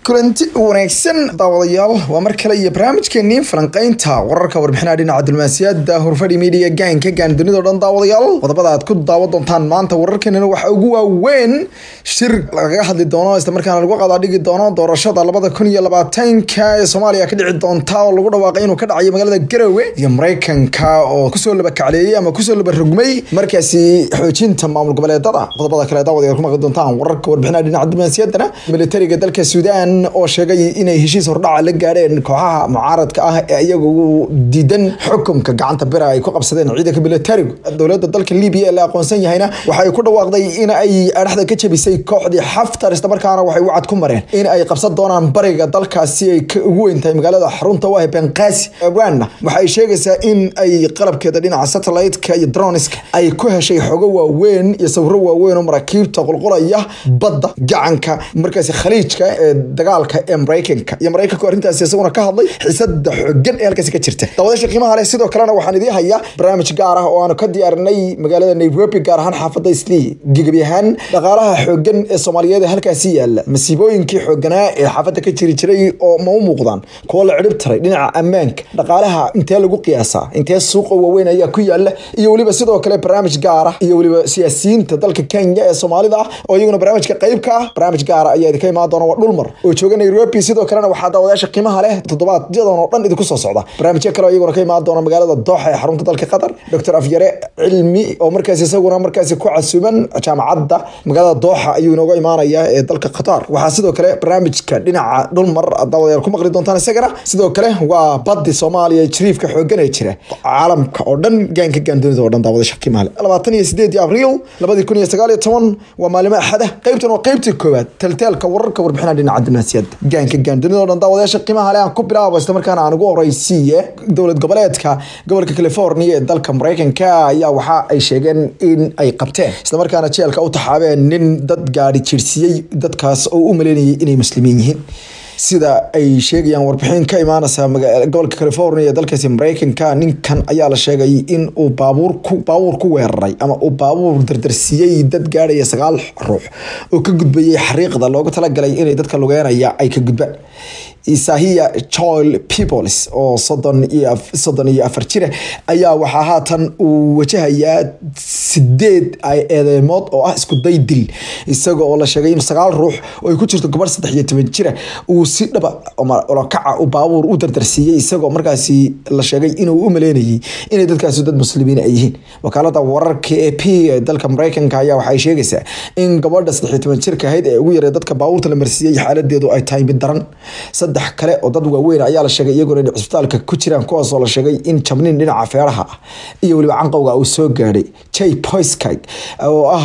kulanti wanaagsan daawadayaal waa mar kale iyo barnaamijkeenii falanqeynta wararka warbixinaha dhinaca diblomaasiyadda horfadhi media gaanka gaan dunida o dhan daawadayaal qodobada aad ku daawan doontaan maanta wararkeenana waxaa ugu waaweyn shir lagaga hadli doono islamarkaana lagu qadaadhigi doono doorashada labada kun iyo labaatanka ee soomaaliya ka dhici doonta oo lagu dhawaaqay inuu ka dhacayo magaalada garowe iyo mareykanka oo kusoo labakacleeyey ama kusoo labarogmay markaasi xoojinta maamul goboleedada qodobada kale daawadayaal ku maqli doontaan wararka warbixinaha dhinaca diblomaasiyaddana militariga dalka suudaan oo sheegay inay heshiis hordhaca la gaadheen kooxaha mucaaradka ah ee iyagu diidan xukunka gacanta bira ay ku qabsadeen ciidanka militarigu dowladda dalka libiya ee la aqoonsan yahayna waxay ku dhawaaqday in ay adhaxda ka jabisay kooxdii xaftar islamarkaana waxay wacad ku mareen in ay qabsan doonaan bariga dalkaasi ay ugu weyn tahay magaalada xarunta u ah benqaasi abwaanna waxay sheegaysaa in ay qalabkeeda dhinaca satellite-ka iyo droniska ay ku heshay xogo waaweyn iyo sawiro waaweyn oo maraakiibta qulqulaya badda gacanka markaasi khaliijka ee dagaalka ee mareykanka iyo mareykanku arrintaasi isaguna ka hadlay xisada xogan ee halkaasi ka jirta daawadayaasha qiimaha leh sidoo kalena waxaan idiin hayaa barnaamij gaar ah oo aanu ka diyaarinay magaalada nairobi gaar ahaan xaafadda islii gebi ahaan dhaqaalaha xogan ee soomaaliyeed ee halkaasi yaala masiibooyinkii xooganaa ee xaafadda ka jiri jiray oo ma u muuqdaan kuwo la cidhib taray dhinaca ammaanka dhaqaalaha intee lagu qiyaasaa intee suuqa waaweyn ayaa ku yaala iyo weliba sidoo kale barnaamij gaar ah iyo weliba siyaasiyiinta dalka kenya ee soomaalida ah oo iyaguna barnaamijka qayb ka ah barnaamij gaara ayaa idinka imaan doona waa dhulmar oo jooga nairobi sidoo kalena waxaa daawadayaasha qiimaha leh toddobaadyadon oo dhan idinku soo socda barnaamijyo kale oo iyaguna ka imaan doona magaalada dooxa ee xarunta dalka qatar doctor afyare cilmi oo markaasi isaguna markaasi ku casuuman jaamacadda magaalada dooxa ayuu inooga imaanaya ee dalka qatar waxaa sidoo kale barnaamijka dhinaca dhulmar daawadayaal ku maqli doontaan isagana sidoo kale waa baddi soomaaliya jiriifka xoogan ee jira caalamka oo dhan gaanka gaandunida oo dhan daawadayaasha qiimaha leh labaatan iyo sideedii abriil labadii kun iyo sagaal iyo toban waa maalimo axada qaybtan waa qaybtii koowaad taltaalka wararka warbixinaha dhinaca diblomaasiyadda gaanka gaandunida oo dhan daawadayaasha qiimaha leh aan ku bilaabo isla markaana aan ugu horeysiiye dowlad goboleedka gobolka california ee dalka mareykanka ayaa waxa ay sheegeen in ay qabteen islamarkaana jeelka u taxaabeen nin dad gaadhi jirsiyey dadkaas oo u maleynayay inay muslimiin yihiin sida ay sheegayaan warbixin ka imaanaysa gobolka california ee dalkaasi mareykanka ninkan ayaa la sheegay in uu baabuur ku baabuur ku weeraray ama uu baabuur dardarsiiyey dad gaadhaya sagaal ruux oo ka gudbayay xariiqda loogu talagalay inay dadka lugeynaya ay ka gudbaan isahiya joel peoples oo soddon iyo soddon iyo afar jira ayaa waxaa haatan uu wajahayaa sideed eedeemood oo ah isku day dil isaga oo la sheegay in sagaal ruux oo ay ku jirto gobadh saddex iyo toban jira uu si dhaba olakaca u baabuur u dardarsiiyey isagoo markaasi la sheegay inuu u maleynayay inay dadkaasi dad muslimiin ay yihiin wakaalada wararka e p ee dalka mareykanka ayaa waxay sheegaysaa in gabadha saddex iyo toban jirka ahayd ee ugu yaray dadka baabuurta la marsiiyey xaaladeedu ay tahay mid daran saddex kale oo dad waaweyn ayaa la sheegay iyaguna in cisbitaalka ku jiraan kuwaasoo la sheegay in jabnin dhinaca feeraha ah iyo weliba canqowga uu soo gaadhay jay poiskig oo ah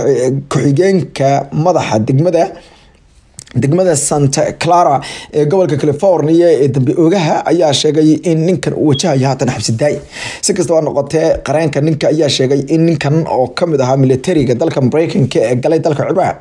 ku-xigeenka madaxa degmada degmada santa clara ee gobolka california ee dambe oogaha ayaa sheegay in ninkan uu wajahayo haatan xabsi daay si kastaba noqotee qareenka ninka ayaa sheegay in ninkan oo kamid ahaa militariga dalka mareykanka ee galay dalka ciraaq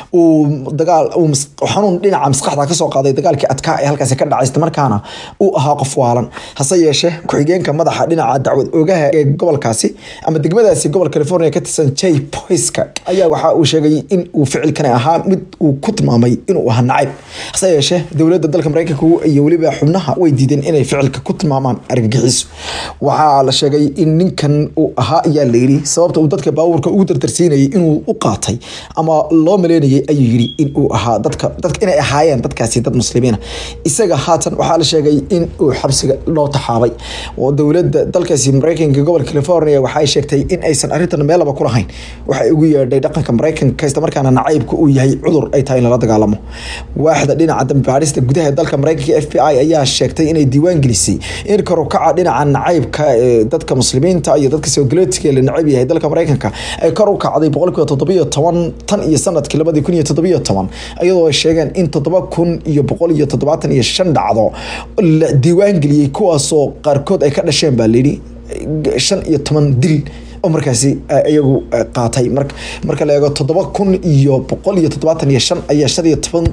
uu dagaal xanuun dhinaca maskaxda kasoo qaaday dagaalkii adkaa ee halkaasi ka dhacay islamarkaana uu ahaa qof waalan hase yeeshee ku-xigeenka madaxa dhinaca dacwad oogaha ee gobolkaasi ama degmadaasi gobol california ka tirsan jay poiska ayaa waxa uu sheegay in uu ficilkani ahaa mid uu ku tilmaamay inuu ahaa nacayb hase yeeshee dowladda dalka mareykanka iyo weliba xubnaha way diideen inay ficilka ku tilmaamaan argagixiso waxaa la sheegay in ninkan uu ahaa ayaa layiri sababta uu dadka baabuurka ugu dardarsiinayay inuu u qaatay ama loo maleynayay ayuu yiri in uu ahaa dadka dadka inay ahaayeen dadkaasi dad muslimiina isaga haatan waxaa la sheegay in uu xabsiga loo taxaabay oo dowladda dalkaasi mareykanka gobolka california waxay sheegtay in aysan arrintan meelaba ku lahayn waxay ugu yeedhay dhaqanka mareykanka islamarkaana nacaybka uu yahay cudur ay tahay in lala dagaalamo waaxda dhinaca dambibaadhista gudaha dalka mareykanka f b i ayaa sheegtay inay diiwaan gelisay in karukaca dhinaca nacaybka ee dadka muslimiinta iyo dadka soogaleedka la nacayb yahay dalka mareykanka ay kor u kacday boqolkiiba toddobiyo toban tan iyo sanadkii labadii kun iyo toddobiyo toban iyadoo ay sheegeen in toddoba kun iyo boqol iyo toddobaatan iyo shan dhacdo la diiwaan geliyey kuwaasoo qaarkood ay ka dhasheen baa layidhi shan iyo toban dil oo markaasi iyagu qaatay marka la eego toddoba kun iyo boqol iyo toddobaatan iyo shan ayaa shan iyo toban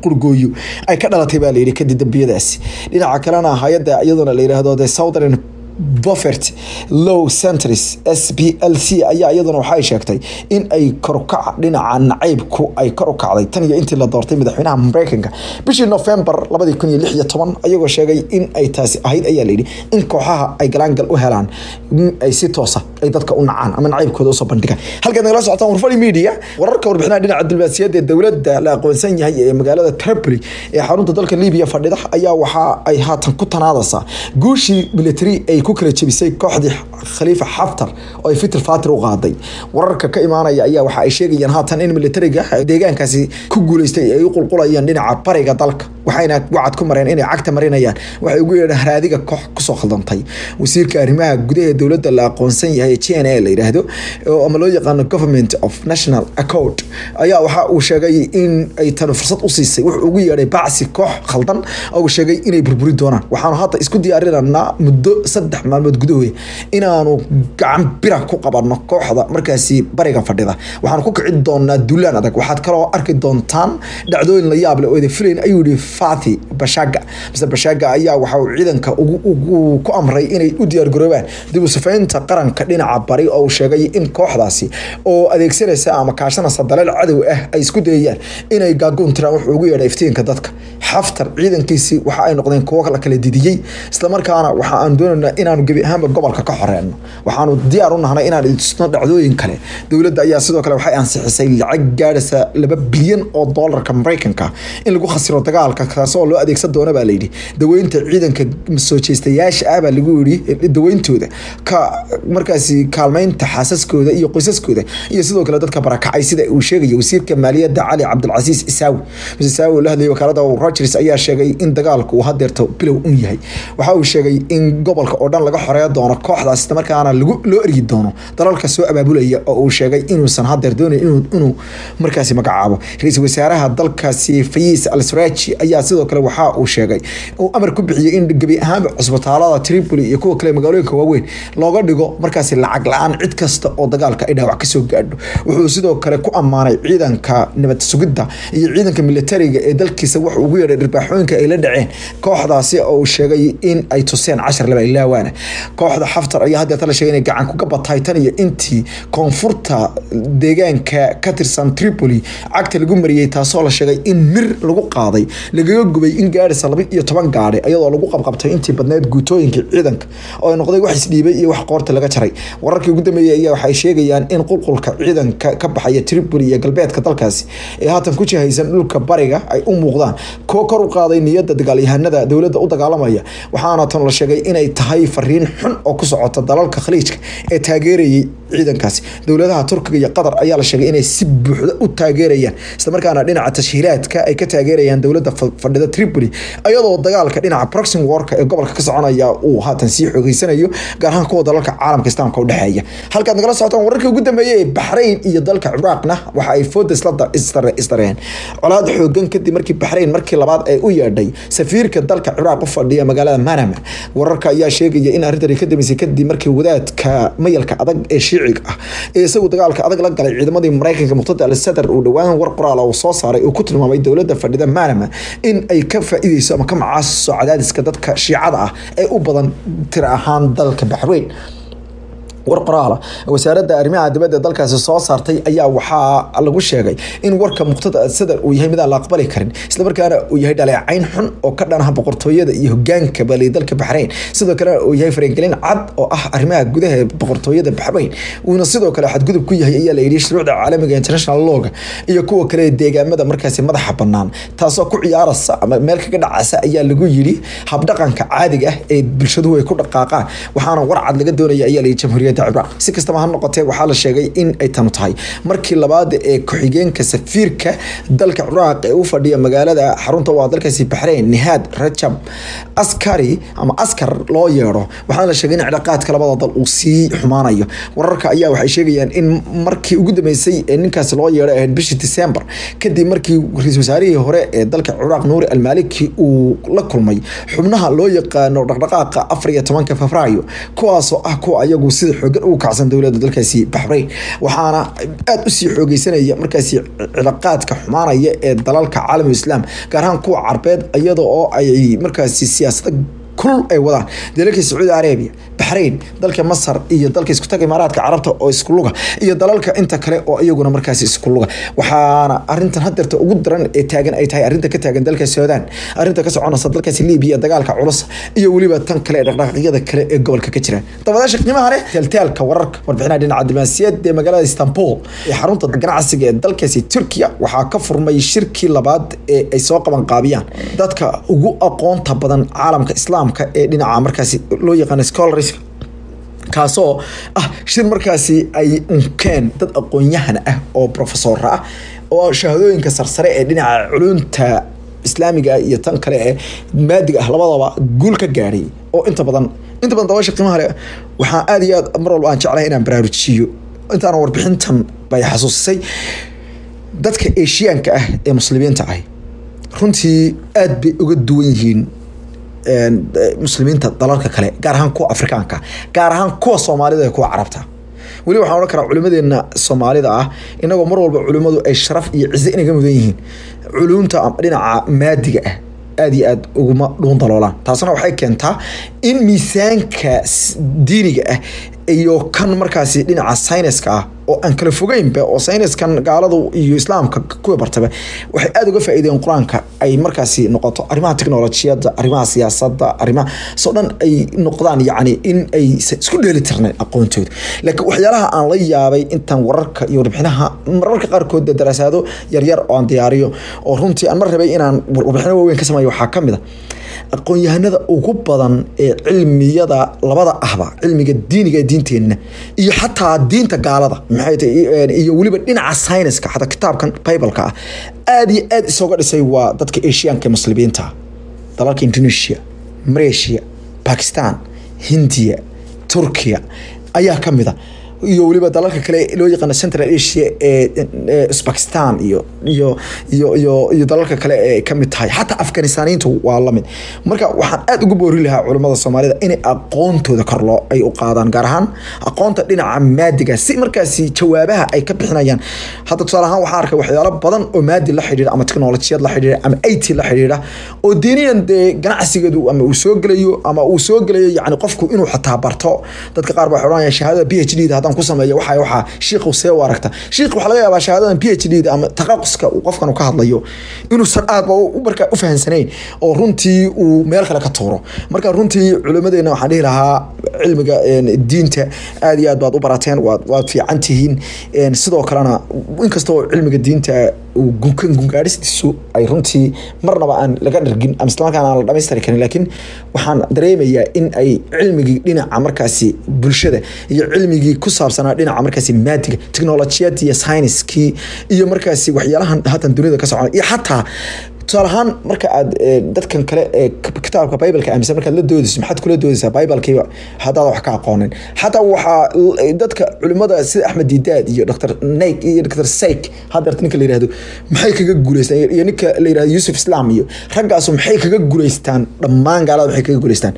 qurgooyo ay ka dhalatay baa layidhi kadib dambiyadaasi dhinaca kalena hay-adda iyaduna la yidhaahdo the southern bofert low centris s b l c ayaa iyaduna waxay sheegtay in ay korukaca dhinaca nacaybku ay kor u kacday tan iyo intii la doortay madaxweynaha mareykanka bishii november labadii kun iyo lix iyo toban ayagoo sheegay in ay taasi ahayd ayaa layidhi in kooxaha ay galaangal u helaan ay si toosa ay dadka u nacaan ama nacaybkooda usoo bandhigaan halkaad nagala socotaan warfari media wararka warbixinaha dhinaca diblomaasiyadda ee dowladda la aqoonsan yahay ee magaalada tripoli ee xarunta dalka libiya fadhida ayaa waxa ay haatan ku tanaadaysaa guushii military ay ku kala jebisay kooxdii khaliifa xaftar oo ay fitir fatir u qaaday wararka ka imaanaya ayaa waxa ay sheegayaan haatan in militariga deegaankaasi ku guuleystay ay u qulqulayaan dhinaca bariga dalka waxayna wacad ku mareen inay cagta marinayaan waxay ugu yeedhaan haraadiga koox kusoo khaldantay wasiirka arrimaha gudaha dowladda la aqoonsan yahay g n a la yidhaahdo ama loo yaqaano government of national accord ayaa waxa uu sheegay in ay tani fursad u siisay wuxuu ugu yeedhay bacsi koox khaldan oo uu sheegay inay burburi doonaan waxaanu hadda isku diyaarinanaa muddo saddex maalmood gudahood inaanu gacan bira ku qabanno kooxda markaasi bariga fadhida waxaanu ku kici doonaa duulaan adag waxaad kaloo arki doontaan dhacdooyin la yaab leh oo ida filayn ayuu yihi fathi bashaga mise bashaga ayaa waxa uu ciidanka ku amray inay u diyaargaroobaan dib u sifaynta qaranka dhinaca bari oo uu sheegay in kooxdaasi oo adeegsanaysa ama kaashanaysa daleel cadow ah ay isku dayayaan inay gaagoon tiraan wuxuu ugu yeedhay iftiinka dadka xaftar ciidankiisii waxa ay noqdeen kuwo la kala didiyey islamarkaana waxa aan doonaynaa inaanu gebi ahaanba gobolka ka xoreyno waxaanu diyaar u nahnay inaan idisno dhacdooyin kale dowladda ayaa sidoo kale waxay ansixisay lacag gaadhaysa laba bilyan oo doolarka mareykanka in lagu khasiro dagaalka kaasoo loo adeegsan doona baa layidhi daweynta ciidanka soo jeestayaasha ah baa lagu yidhi daweyntooda ka markaasi kaalmeynta xaasaskooda iyo qoysaskooda iyo sidoo kale dadka barakacay sida uu sheegaya wasiirka maaliyadda cali cabdilcasiis isaawi mr isaawi oo la hadlayay wakaalada rogers ayaa sheegay in dagaalku uu hadeerto bilow un yahay waxa uu sheegay in gobolka oo dhan laga xoreeyo doono kooxdaas isla markaana lagu loo ergi doono dalalka soo abaabulaya oo uu sheegay inuusan hadeer doonayn inuu inuu markaasi magacaabo ra-iisul wasaaraha dalkaasi fayiis al saraji ayaa sidoo kale waxa uu sheegay uu amar ku bixiyey in gebi ahaanba cusbitaalada tripoli iyo kuwa kale magaalooyinka waaweyn looga dhigo markaasi lacag la-aan cid kasta oo dagaalka ay dhaawac kasoo gaadho wuxuu sidoo kale ku ammaanay ciidanka nabad sugidda iyo ciidanka militariga ee dalkiisa wuxuu ugu yeedhay dhirbaaxooyinka ay la dhaceen kooxdaasi oo uu sheegay in ay tuseen cashar laba ilaawaana kooxda xaftar ayaa haddeeta la sheegay inay gacan kuga batay tan iyo intii koonfurta deegaanka ka tirsan tripoli cagta lagu mariyey taasoo la sheegay in mir lagu qaaday lagaga gubay in gaadhaysa laba iyo toban gaadhi iyadoo lagu qabqabtay intii badneed guutooyinka ciidanka oo ay noqday wax isdhiibay iyo wax qoorta laga jaray wararkii ugu dambeeyey ayaa waxay sheegayaan in qulqulka ciidanka ka baxaya tripoli iyo galbeedka dalkaasi ee haatan ku jihaysan dhulka bariga ay u muuqdaan kuwo kor u qaaday niyadda dagaalyahanada dowladda u dagaalamaya waxaana tan la sheegay inay tahay fariin xun oo ku socota dalalka khaliijka ee taageerayay ciidankaasi dowladaha turkiga iyo qatar ayaa la sheegay inay si buuxda u taageerayaan islamarkaana dhinaca tashhiiraadka ay ka taageerayaan dowladda fadhida tripoli ayadoo dagaalka dhinaca proxim warka ee gobolka ka soconaya uu haatan sii xoogeysanayo gaar ahaan kuwa dalalka caalamka islaamka udhexeeya halkaad nagala socotaan wararkii ugu dambeeyey ee baxrayn iyo dalka ciraaqna waxa ay fooda isla isdareen colaad xoogan kadib markii baxrayn markii labaad ay u yeedhay safiirka dalka ciraaq u fadhiya magaalada manama wararka ayaa sheegaya in arrintani ka dambeysay kadib markii wadaadka mayalka adag ee shiiciga ah ee isagu dagaalka adag la galay ciidamadii mareykanka muqtada al sadar uu dhowaan war qoraal uu soo saaray uu ku tilmaamay dowladda fadhida manama in ay ka faa'iideyso ama ka macaaso cadaadiska dadka shiicada ah ee u badan tir ahaan dalka baxrayn war qoraala wasaaradda arrimaha dibadda dalkaasi soo saartay ayaa waxaa lagu sheegay in warka muqtada sadar uu yahay mid aan la aqbali karin islamarkaana uu yahay dhaleecayn xun oo ka dhanaha boqortooyada iyo hogaanka balay dalka baxrayn sidoo kale uu yahay faragelin cad oo ah arrimaha gudaha ee boqortooyada baxrayn uuna sidoo kale xadgudub ku yahay ayaa la yidhi shuruucda caalamiga international lawga iyo kuwa kale deegaamada markaasi madaxa banaan taasoo ku ciyaaraysa ama meel kaga dhacaysa ayaa lagu yidhi habdhaqanka caadiga ah ee bulshaduhu ay ku dhaqaaqaan waxaana war cad laga doonaya ayaa la yidhi jamhuuriyadda ciraaq si kastaba ha noqotee waxaa la sheegay in ay tanu tahay markii labaad ee ku-xigeenka safiirka dalka ciraaq ee u fadhiya magaalada xarunta waa dalkaasi baxrayn nihaad rajab askari ama askar loo yeedho waxaana la sheegay in cilaaqaadka labada dal uu sii xumaanayo wararka ayaa waxay sheegayaan in markii ugu dambeysay ee ninkaasi loo yeedho ahayd bishii december kadib markii ra-iisul wasaarihii hore ee dalka ciraaq nuuri almaliki uu la kulmay xubnaha loo yaqaano dhaqdhaqaaqa afar iyo tobanka febraayo kuwaasoo ah kuwa ayagu sida xoogan ugu kacsan dowladda dalkaasi baxrayn waxaana aada usii xoogeysanaya markaasi cilaaqaadka xumaanaya ee dalalka caalamul islaam gaar ahaan kuwa carbeed iyada oo ay markaasi siyaasada kulul ay wadaan dalalka sacuudi arabiya baxrayn dalka masar iyo dalka isku taga imaaraadka carabta oo isku luga iyo dalalka inta kale oo iyaguna markaasi isku luga waxaana arintan hadeerta ugu daran ee taagan ay tahay arinta ka taagan dalka suudaan arinta ka soconaysa dalkaasi libiya dagaalka culus iyo weliba tan kale ee dhaqdhaqaaqyada kale ee gobolka ka jira dabadaasha qiimaha leh taaltaalka wararka warbixinaha dhinaca diblomaasiyadda ee magaalada istanbul ee xarunta ganacsiga ee dalkaasi turkiya waxaa ka furmay shirkii labaad ee ay soo qaban qaabiyaan dadka ugu aqoonta badan caalamka islaamka ee dhinaca markaasi loo yaqaano scholars kaasoo ah shir markaasi ay unkeen dad aqoon-yahan ah oo profesora ah oo shahaadooyinka sarsare ee dhinaca culunta islaamiga iyo tan kale ee maadiga ah labadaba guul ka gaadhay oo inta badan inta badan dabasha qiimaha leh waxaa aada iyo aad mar walba aan jeclahay inaan baraarujiyo intaana warbixintan bay xasuusisay dadka eshiyaanka ah ee muslimiinta ah runtii aada bay uga duwan yihiin muslimiinta dalalka kale gaar ahaan kuwa afrikaanka gaar ahaan kuwa soomaalida ee kuwa carabta weli waxaan odhan karaa culimadeena soomaalida ah inagoo mar walba culimadu ay sharaf iyo cize inaga mudan yihiin culumta dhinaca maadiga ah aada iyo aada uguma dhuun daloolaan taasna waxay keentaa in miisaanka diiniga ah iyo kan markaasi dhinaca sayniska ah oo aan kala fogeynba oo sayniskan gaaladu iyo islaamka kuwa bartaba waxay aada uga faa'iideen qur-aanka ay markaasi noqoto arrimaha teknolojiyadda arrimaha siyaasadda arrimaha soo dhan ay noqdaan yacni in ay isku dheeli tirnayn aqoontooda laakiin waxyaalaha aan la yaabay intaan wararka iyo warbixinaha mararka qaarkood dee daraasaado yaryar oo aan diyaariyo oo runtii aan mar rabay inaan warbixino waaweyn ka sameeyo waxaa ka mid a aqoon-yahanada ugu badan ee cilmiyada labada ahba cilmiga diiniga ee diinteenna iyo xataa diinta gaalada maxay tahay iyo weliba dhinaca sayniska xataa kitaabkan bibleka ah aada iyo aada isooga dhisay waa dadka eshiyaanka ee muslimiinta dalalka indonesia malaysia bakistan hindiya turkiya ayaa ka mid a iyo weliba dalalka kale loo yaqaano central asia ee uzbakistan iyo iyo iyo iyo iyo dalalka kale ee kamid tahay xataa afganistaniintu waa lamid marka waxaan aada ugu boori lahaa culimada soomaalida inay aqoontooda kor loo ay u qaadaan gaar ahaan aqoonta dhinaca maadiga si markaasi jawaabaha ay ka bixinayaan hadda tusaale ahaan waxaan arkay waxyaalo badan oo maadi la xidhiira ama teknolojiyad la xidhiira ama it la xidhiira oo diiniyan dee ganacsigeedu ama uu soo gelayo ama uu soo gelayo yani qofku inuu xataa barto dadka qaar baa odhanaya shahaadada p h d da haddaan ku sameeyo waxa waxa shiikhu see u aragta shiikh waxaa laga yaabaa shahaadadan p h d da ama taqaquska uu qofkan ka hadlayo inuusan aadba markaa u fahansanayn oo runtii uu meel kale ka tuuro marka runtii culimadeena waxaan dhihi lahaa cilmiga diinta aada iyo aad baad u barateen waad waad fiican tihiin sidoo kalena inkastoo cilmiga diinta gunkan gungaadhistiisu ay runtii marnaba aan laga dhargin ama islamarkaana aan la dhamaystiri karin laakiin waxaan dareemayaa in ay cilmigii dhinaca markaasi bulshada iyo cilmigii ku saabsanaa dhinaca markaasi maadiga teknolojiyad iyo sayniskii iyo markaasi waxyaalahan haatan dunida ka socona iyo xataa tusaale ahaan marka aad dadkan kale ee kitaabka bibleka aaminsan markaad la doodayso maxaad kula doodaysaa biblkiiba haddaad wax ka aqoonin xataa waxaa dadka culimada sida axmed didaad iyo dr nayk iyo dr sayk hadeerta ninka la yirahdo maxay kaga guuleystaan iyo ninka la yirahdo yusuf islam iyo raggaasu maxay kaga guuleystaan dhammaan gaalada maxay kaga guuleystaan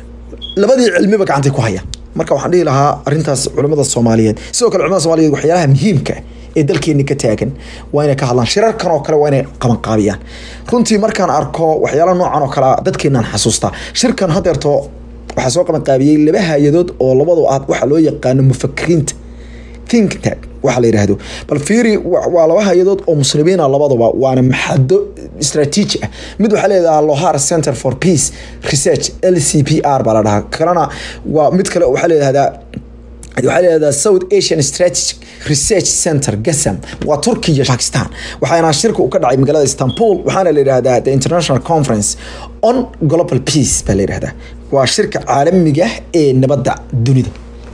labadii cilmiba gacantay ku hayaan marka waxaan dhihi lahaa arintaas culimada soomaaliyeed sidoo kale culimada soomaaliyeed waxyaalaha muhiimka ee dalkeeni ka taagan waa inay ka hadlaan shirarkan oo kale waa inay qabanqaabiyaan runtii markaan arko waxyaala noocan oo kale dadkeenaan xasuustaa shirkan hadeerto waxaa soo qabanqaabiyey laba hay-adood oo labadu ah waxaa loo yaqaano mufakiriinta think tank waxa la yidhaahdo bal fiiri waa laba hay-adood oo muslimiina labaduba waana maxado istraatiiji ah mid waxaa leedahaa lohar center for peace research l c p r baa la dhahaa kalena waa mid kale waxaa leedahdaa waxaa leedahaa south asian strategic research center gasam waa turkiya iyo bakistan waxaana shirka uu ka dhacay magaalada istanbul waxaana la yidhahdaa the international conference on global peace baa la yidhahdaa waa shirka caalamiga ee nabadda dunida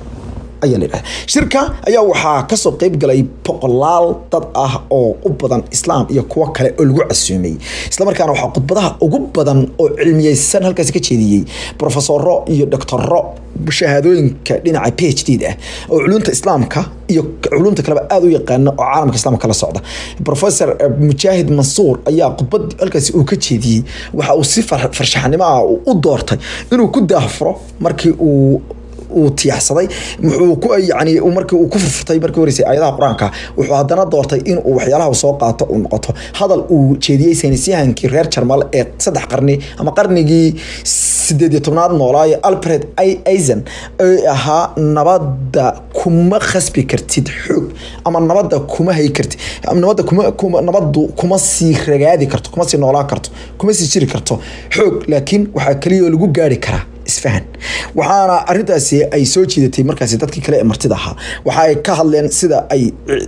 ayaa la yidhahda shirka ayaa waxaa kasoo qeyb galay boqolaal dad ah oo u badan islaam iyo kuwo kale oo lagu casuumay islamarkaana waxaa khudbadaha ugu badan oo cilmiyeysan halkaasi ka jeediyey profesoro iyo doctoro shahaadooyinka dhinaca p h d da ah oo culunta islaamka iyo culumta kaleba aada u yaqaana oo caalamka islaamka kala socda professor mujaahid mansuur ayaa khudbad halkaasi uu ka jeediyey waxa uu si farshaxnimo ah u doortay inuu ku daahfuro markii uu uu tiyaxsaday wuxuu ku yani markii uu ku furfurtay markii horeysay aayadaha qur-aanka wuxuu haddana doortay inuu waxyaalaha soo qaato uu noqoto hadal uu jeediyey saynisyahankii reer jarmal ee saddex qarni ama qarnigii sideed iyo tobnaad noolaayo alfred eisen ee ahaa nabadda kuma khasbi kartid xoog ama nabadda kuma hay kartid nabadda kuma kuma nabaddu kuma sii ragaadi karto kuma sii noolaan karto kuma sii jiri karto xoog laakiin waxaa kaliya oo lagu gaari karaa isfahan waxaana arintaasi ay soo jiidatay markaasi dadkii kale ee martida ahaa waxa ay ka hadleen sida ay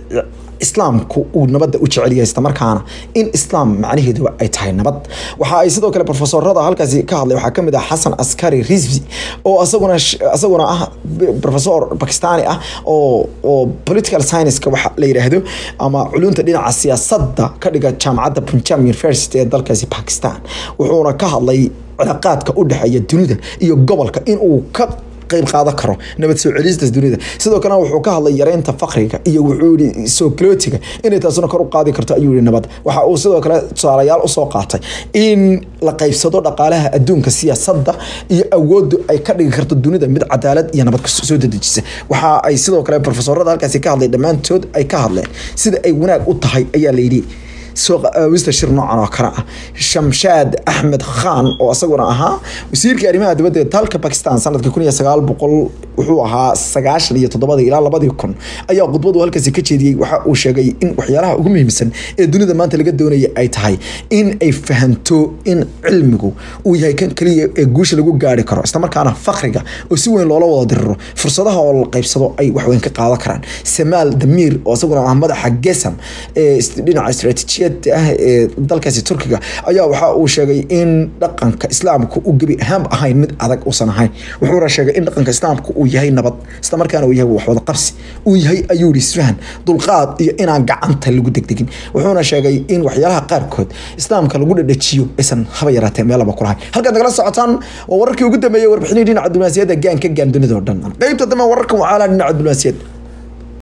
islaamku uu nabadda u jecelyahay islamarkaana in islaam macnaheedu ay tahay nabad waxa ay sidoo kale profesorada halkaasi ka hadlay waxaa kamid ah xasan askari rizvi oo asaguna asaguna ah professor bakistani ah oo oo political science-ka waxa la yiraahdo ama culunta dhinaca siyaasadda ka dhiga jaamacadda punjab university ee dalkaasi pakistan wuxuuna ka hadlay cilaaqaadka u dhexeeya dunida iyo gobolka in uu ka qayb qaadan karo nabad soo celista dunida sidoo kalena wuxuu ka hadlay yareynta faqriga iyo wuxuu yihi sooclotiga inay taasuna kor u qaadi karto ayuu yihi nabad waxa uu sidoo kale tusaalayaal usoo qaatay in la qaybsado dhaqaalaha adduunka siyaasadda iyo awoodu ay ka dhigi karto dunida mid cadaalad iyo nabad soo dedejisa waxa ay sidoo kale profesorada halkaasi ka hadlay dhammaantood ay ka hadleen sida ay wanaag u tahay ayaa la yidhi soo wista shir noocan oo kale ah shamshaad axmed khan oo isaguna ahaa wasiirka arrimaha dibadda ee dalka bakistan sanadka kun iyo sagaal boqol wuxuu ahaa sagaashan iyo toddobadii ilaa labadii kun ayaa khudbadu halkaasi ka jeediyey waxa uu sheegay in waxyaalaha ugu muhiimsan ee dunida maanta laga doonaya ay tahay in ay fahanto in cilmigu uu yahay kan kaliya ee guusha lagu gaari karo islamarkaana fakriga oo si weyn loola wada diriro fursadaha oo la qaybsado ay waxweyn ka qaadan karaan samaal damiir oo isaguna ah madaxa gesam ee dhinaca istaraatiijiyad ah ee dalkaasi turkiga ayaa waxa uu sheegay in dhaqanka islaamka uu gebi ahaanba ahayn mid adag uusan ahayn wuxuuna sheegay in dhaqanka islaamka uu yahay nabad islamarkaana uu yahay waxwada qabsi uu yahay ayuu yihi isfahan dulqaad iyo inaan gacanta lagu degdegin wuxuuna sheegay in waxyaalaha qaarkood islaamka lagu dhadhajiyo aysan haba yaraatee meelaba ku lahayn halkaad nagala socotaan waa wararkii ugu dambeeyey warbixinii dhinaca diblomaasiyadda gaanka gaan dunida oo dhan qeybta dambe wararka wacaalaa dhinaca diblomaasiyadda